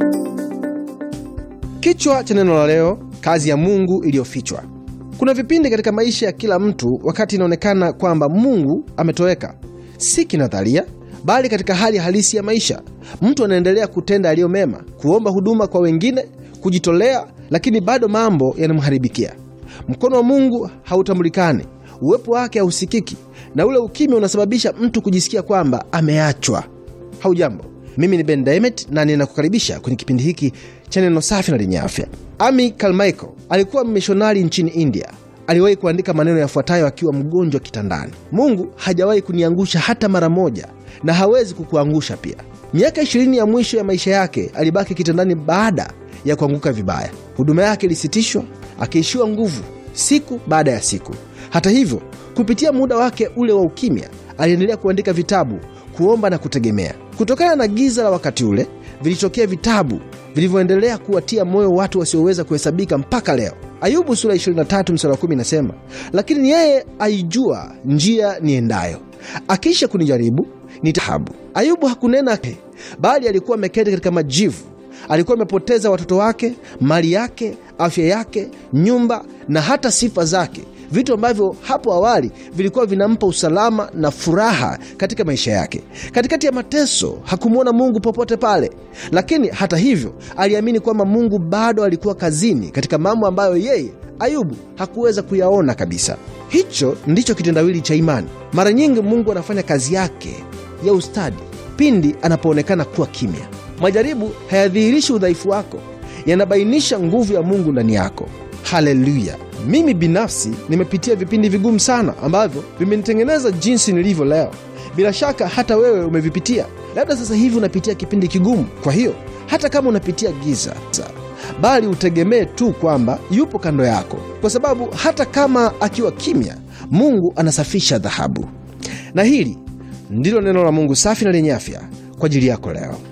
Kichwa cha neno la leo, kazi ya Mungu iliyofichwa. Kuna vipindi katika maisha ya kila mtu wakati inaonekana kwamba Mungu ametoweka, si kinadharia, bali katika hali halisi ya maisha. Mtu anaendelea kutenda yaliyo mema, kuomba huduma kwa wengine, kujitolea, lakini bado mambo yanamharibikia. Mkono wa Mungu hautambulikani, uwepo wake hausikiki, na ule ukimya unasababisha mtu kujisikia kwamba ameachwa. Haujambo, mimi ni Ben Diamond na ninakukaribisha kwenye kipindi hiki cha neno safi na lenye afya. Ami Carmichael alikuwa mmishonari nchini India. Aliwahi kuandika maneno yafuatayo akiwa mgonjwa kitandani: Mungu hajawahi kuniangusha hata mara moja na hawezi kukuangusha pia. Miaka ishirini ya mwisho ya maisha yake alibaki kitandani baada ya kuanguka vibaya. Huduma yake ilisitishwa, akiishiwa nguvu siku baada ya siku. Hata hivyo, kupitia muda wake ule wa ukimya, aliendelea kuandika vitabu, kuomba na kutegemea. Kutokana na giza la wakati ule, vilitokea vitabu vilivyoendelea kuwatia moyo watu wasioweza kuhesabika mpaka leo. Ayubu sura 23 mstari wa 10 inasema, lakini yeye aijua njia niendayo, akisha kunijaribu nitahabu. Ayubu hakunena, bali alikuwa ameketi katika majivu. Alikuwa amepoteza watoto wake, mali yake, afya yake, nyumba na hata sifa zake, vitu ambavyo hapo awali vilikuwa vinampa usalama na furaha katika maisha yake. Katikati ya mateso hakumwona Mungu popote pale, lakini hata hivyo aliamini kwamba Mungu bado alikuwa kazini katika mambo ambayo yeye Ayubu hakuweza kuyaona kabisa. Hicho ndicho kitendawili cha imani. Mara nyingi Mungu anafanya kazi yake ya ustadi pindi anapoonekana kuwa kimya. Majaribu hayadhihirishi udhaifu wako, yanabainisha nguvu ya Mungu ndani yako. Haleluya! Mimi binafsi nimepitia vipindi vigumu sana ambavyo vimenitengeneza jinsi nilivyo leo. Bila shaka hata wewe umevipitia. Labda sasa hivi unapitia kipindi kigumu. Kwa hiyo hata kama unapitia giza, bali utegemee tu kwamba yupo kando yako, kwa sababu hata kama akiwa kimya, Mungu anasafisha dhahabu. Na hili ndilo neno la Mungu safi na lenye afya kwa ajili yako leo.